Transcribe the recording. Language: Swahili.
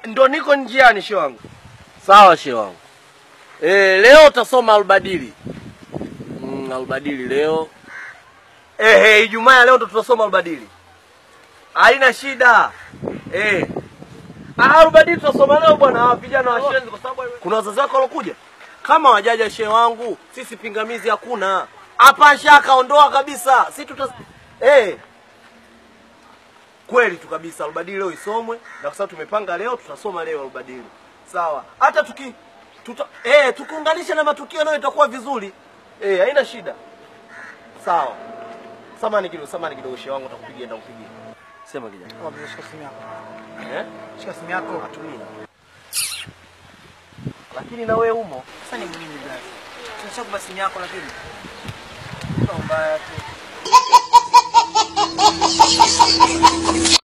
ndo niko njiani shehe wangu. Sawa shehe wangu. Eh, leo utasoma albadili. Mm, albadili leo. Ehe, Ijumaa ya leo ndo tutasoma albadili. Haina shida. Eh. Ah, albadili tutasoma leo bwana, vijana wa shenzi kwa sababu kuna wazazi wako walokuja. Kama wajaja shehe wangu, sisi pingamizi hakuna. Hapa shaka ondoa kabisa. Si tuta eh kweli tu kabisa albadili leo isomwe na kwa sababu tumepanga leo tutasoma leo albadili sawa hata tuki tuta, eh, tukiunganisha na matukio nayo itakuwa vizuri eh, haina shida sawa samani kidogo samani kidogo shehe wangu utakupigia nitakupigia sema kijana Shika simu yako. eh Shika simu yako. atumia lakini na wewe umo Sasa ni nini basi? Tunashakupa simu yako lakini. Kwa mbaya tu.